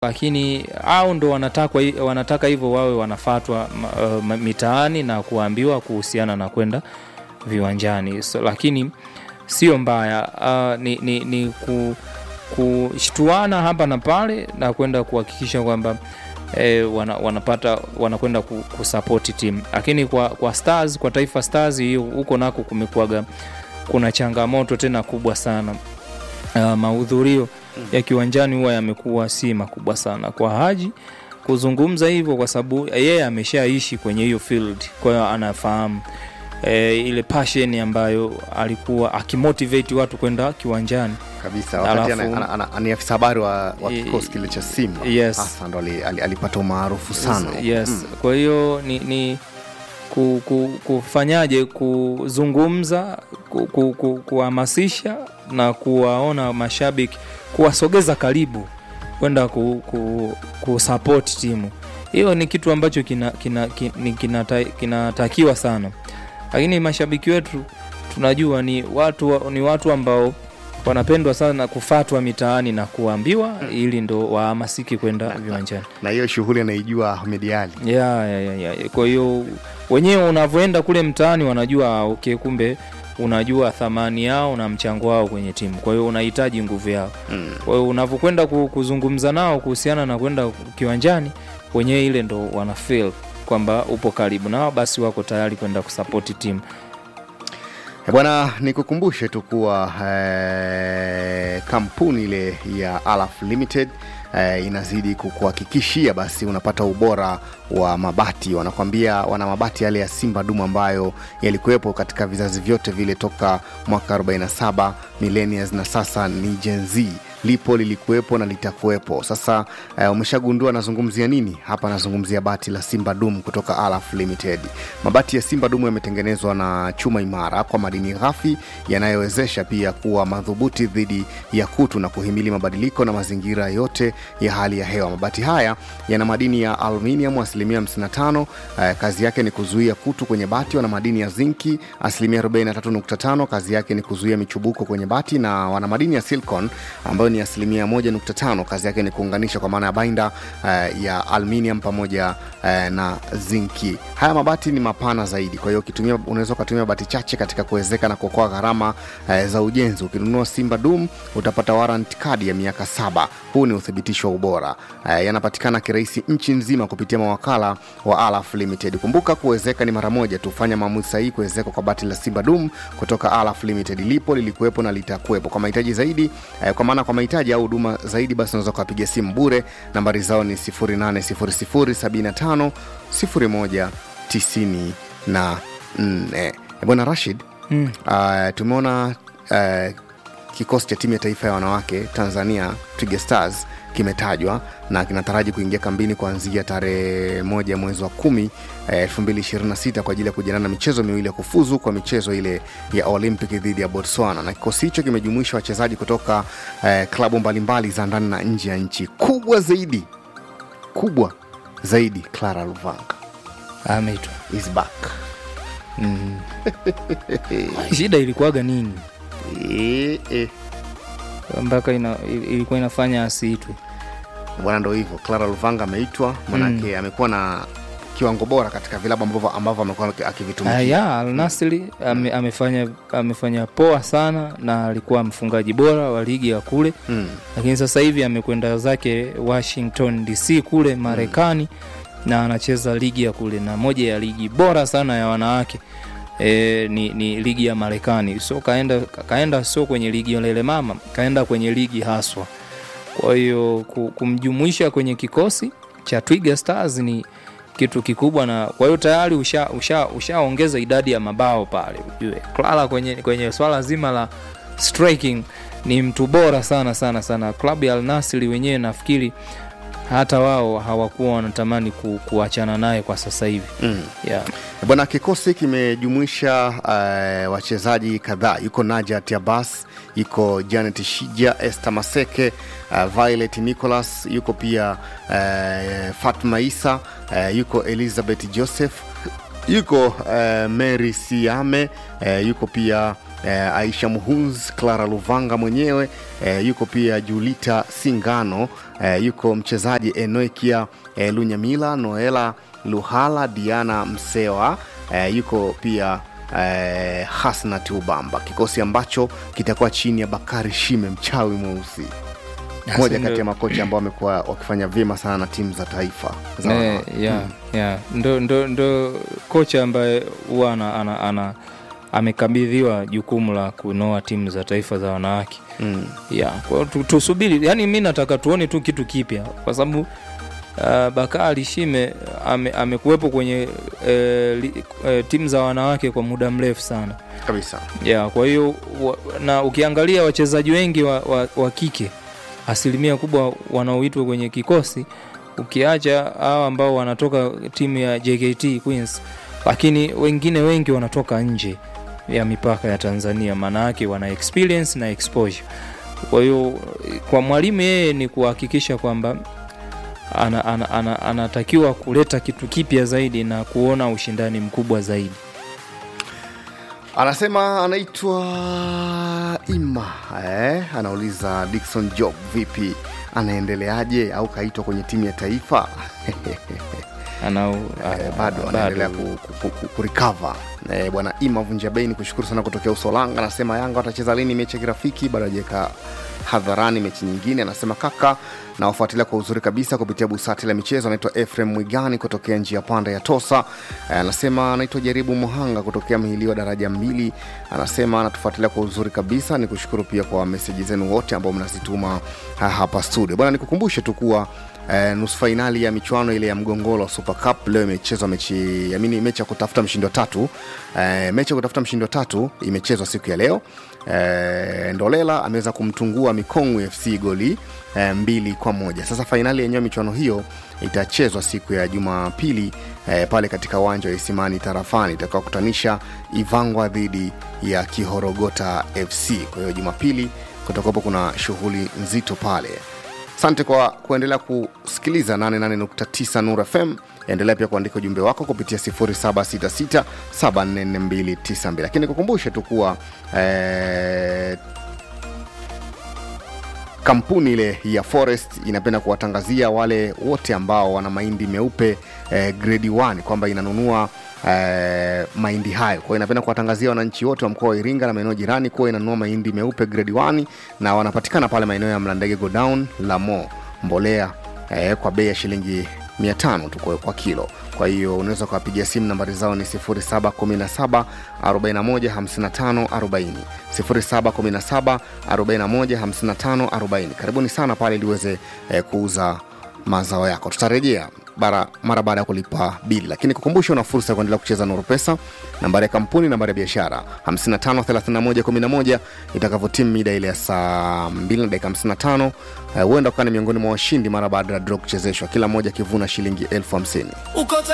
lakini au ndo wanataka, wanataka hivyo wawe wanafatwa uh, mitaani na kuambiwa kuhusiana na kwenda viwanjani so, lakini sio mbaya uh, ni, ni, ni ku, kushtuana hapa na pale na kwenda kuhakikisha kwamba eh, wana, wanapata wanakwenda kusapoti timu lakini kwa, kwa stars kwa taifa stars hiyo huko nako kumekuaga kuna changamoto tena kubwa sana uh, mahudhurio ya kiwanjani huwa yamekuwa si makubwa sana kwa Haji kuzungumza hivyo, kwa sababu yeye ameshaishi kwenye hiyo field, kwa hiyo anafahamu e, ile passion ambayo alikuwa akimotivate watu kwenda kiwanjani kabisa wakati Alafu- ana- ana- ana- ni afisa habari wa, wa I- kikosi kile cha Simba Yes. hasa ndo ali- ali- alipata umaarufu sana yes Mm. kwa hiyo ni, ni ku, ku, kufanyaje kuzungumza ku, ku, ku, kuhamasisha na kuwaona mashabiki kuwasogeza karibu kwenda ku, ku, kusupport timu hiyo ni kitu ambacho kinatakiwa kina, kina, kinata- kinatakiwa sana lakini mashabiki wetu tunajua ni watu, wa- ni watu ambao wanapendwa sana kufatwa mitaani na kuambiwa ili ndo wahamasiki kwenda viwanjani na hiyo shughuli anaijua Ahmed Ali ya, ya, ya, ya. kwa hiyo wenyewe unavyoenda kule mtaani wanajua ah, okay kumbe unajua thamani yao na mchango wao kwenye timu kwa hiyo unahitaji nguvu yao mm. kwa hiyo unavyokwenda ku- kuzungumza nao kuhusiana na kwenda kiwanjani wenyewe ile ndo wana feel kwamba upo karibu nao basi wako tayari kwenda kusapoti timu Eh, Bwana, nikukumbushe tu kuwa eh, kampuni ile ya Alaf Limited eh, inazidi kukuhakikishia basi unapata ubora wa mabati. Wanakwambia wana mabati yale ya Simba Dumu ambayo yalikuwepo katika vizazi vyote vile toka mwaka 47 millennials na sasa ni Gen Z lipo lilikuwepo na litakuwepo sasa uh, umeshagundua nazungumzia nini hapa nazungumzia bati la simba dum kutoka alaf limited mabati ya simba dum yametengenezwa na chuma imara kwa madini ghafi yanayowezesha pia kuwa madhubuti dhidi ya kutu na kuhimili mabadiliko na mazingira yote ya hali ya hewa mabati haya yana madini ya aluminium asilimia 55 uh, kazi yake ni kuzuia kutu kwenye bati wana madini ya zinki asilimia 43.5 kazi yake ni kuzuia michubuko kwenye bati na wana madini ya silicon ambayo ni asilimia 1.5 kazi yake ni kuunganisha kwa maana ya bainda uh, ya aluminium pamoja uh, na zinki haya mabati ni mapana zaidi kwa hiyo ukitumia unaweza ukatumia bati chache katika kuwezeka na kuokoa gharama uh, za ujenzi ukinunua simba dum utapata warrant kadi ya miaka saba huu ni uthibitisho wa ubora uh, yanapatikana kirahisi nchi nzima kupitia mawakala wa alaf limited kumbuka kuwezeka ni mara moja tu fanya maamuzi sahihi kuwezeka kwa bati la simba dum kutoka alaf limited lipo lilikuwepo na litakuwepo kwa mahitaji zaidi eh, kwa maana kwa mahitaji au huduma zaidi basi unaweza ukapiga simu bure nambari zao ni 8 1 bwana rashid mm. uh, tumeona uh, kikosi cha timu ya taifa ya wanawake tanzania twiga stars kimetajwa na kinataraji kuingia kambini kuanzia tarehe moja mwezi wa kumi elfu mbili ishirini na sita kwa ajili ya kujiandaa na michezo miwili ya kufuzu kwa michezo ile ya olympic dhidi ya botswana na kikosi hicho kimejumuisha wachezaji kutoka eh, klabu mbalimbali za ndani na nje ya nchi kubwa zaidi kubwa zaidi clara luvanga ameitwa is back mm. shida ilikuwaga nini e, e. mpaka ina, ilikuwa inafanya asiitwe bwana ndo hivyo clara luvanga ameitwa manake mm. amekuwa na kiwango bora katika vilabu ambavyo ambavyo amekuwa Ah, akivitumikia ya alnasri ame, amefanya amefanya poa sana na alikuwa mfungaji bora wa ligi ya kule mm. lakini sasa hivi amekwenda zake washington dc kule marekani na anacheza ligi ya kule na moja ya ligi bora sana ya wanawake e, ni, ni ligi ya marekani so kaenda, kaenda sio kwenye ligi ya lele mama kaenda kwenye ligi haswa kwa hiyo ku- kumjumuisha kwenye kikosi cha twiga stars ni kitu kikubwa na kwa hiyo tayari ushaongeza usha, ushaongeza idadi ya mabao pale ujue clara kwenye, kwenye swala zima la striking ni mtu bora sana sana sana klabu ya alnasri wenyewe nafikiri hata wao hawakuwa wanatamani ku, kuachana naye kwa sasa hivi Mm. yeah. bwana kikosi kimejumuisha uh, wachezaji kadhaa yuko najat abas yuko janet shija este maseke uh, violet nicholas yuko pia uh, fatma isa uh, yuko elizabeth joseph yuko uh, mary siame uh, yuko pia eh, Aisha Muhunz, Clara Luvanga mwenyewe eh, yuko pia Julita Singano eh, yuko mchezaji Enoikia eh, Lunyamila, Noela Luhala, Diana Msewa eh, yuko pia eh, Hasnat Ubamba, kikosi ambacho kitakuwa chini ya Bakari Shime, mchawi mweusi moja ndo- kati ya makocha ambao wamekuwa wakifanya vyema sana na timu za taifa za Eh, wanawake. yeah, yeah. Ndo, ndo, ndo kocha ambaye huwa ana, ana, ana amekabidhiwa jukumu la kunoa timu za taifa za wanawake Mm. yeah. Kwa hiyo tu- tusubiri, yani mi nataka tuone tu kitu kipya kwa sababu uh, Bakari Shime ame, amekuwepo kwenye eh, li, eh, timu za wanawake kwa muda mrefu sana kabisa yeah, kwa hiyo wa- na ukiangalia wachezaji wengi wa, wa, wa kike asilimia kubwa wanaoitwa kwenye kikosi ukiacha hawa ambao wanatoka timu ya JKT Queens, lakini wengine wengi wanatoka nje ya mipaka ya Tanzania, maana yake wana experience na exposure. Kwa hiyo kwa mwalimu yeye ni kuhakikisha kwamba ana, ana, ana, anatakiwa kuleta kitu kipya zaidi na kuona ushindani mkubwa zaidi. anasema anaitwa ima eh? anauliza dikson job vipi anaendeleaje au kaitwa kwenye timu ya taifa Ana, eh, bado anaendelea ku- ku- ku- ku- kurikava eh, bwana ima vunjabei ni kushukuru sana kutokea usolanga anasema yanga watacheza lini mechi ya kirafiki bado ajaweka hadharani mechi nyingine anasema kaka nawafuatilia kwa uzuri kabisa kupitia busati la michezo anaitwa efrem mwigani kutokea njia panda ya tosa Eh, anasema anaitwa jaribu muhanga kutokea mhiliwa daraja mbili anasema anatufuatilia kwa uzuri kabisa ni kushukuru pia kwa meseji zenu wote ambao mnazituma ha- hapa studio bwana nikukumbushe tu kuwa eh, nusu fainali ya michuano ile ya mgongolo wa super cup leo imechezwa mechi amini mechi ya kutafuta mshindi wa tatu eh, mechi ya kutafuta mshindi wa tatu imechezwa siku ya leo eh, ndolela ameweza kumtungua mikongwe fc goli eh, mbili kwa moja sasa fainali yenyewe michuano hiyo itachezwa siku ya jumapili eh, pale katika uwanja wa isimani tarafani itakaokutanisha ivangwa dhidi ya kihorogota fc kwa hiyo jumapili kutakuwapo kuna shughuli nzito pale asante kwa kuendelea kusikiliza 88.9 nur fm endelea pia kuandika ujumbe wako kupitia 766744292 lakini kukumbushe tu kuwa eh, kampuni ile ya forest inapenda kuwatangazia wale wote ambao wana mahindi meupe eh, grade 1 kwamba inanunua eh, mahindi hayo kwa hiyo inapenda kuwatangazia wananchi wote wa mkoa wa iringa na maeneo jirani kuwa inanunua mahindi meupe grade 1 na wanapatikana pale maeneo ya mlandege godown lamo mbolea eh, kwa bei ya shilingi 500 tu kwa, kwa kilo kwa hiyo unaweza ukawapigia simu nambari zao ni 717 41 55 40 717 41 55 40 karibuni sana pale ili uweze eh, kuuza mazao yako tutarejea bara, mara baada ya kulipa bili lakini kukumbusha una fursa ya kuendelea kucheza nuru pesa nambari ya kampuni nambari ya biashara 553111 itakavyotimu mida ile ya saa 2 na dakika 55 eh, huenda ukawa ni miongoni mwa washindi mara baada ya draw kuchezeshwa kila mmoja akivuna shilingi elfu hamsini uko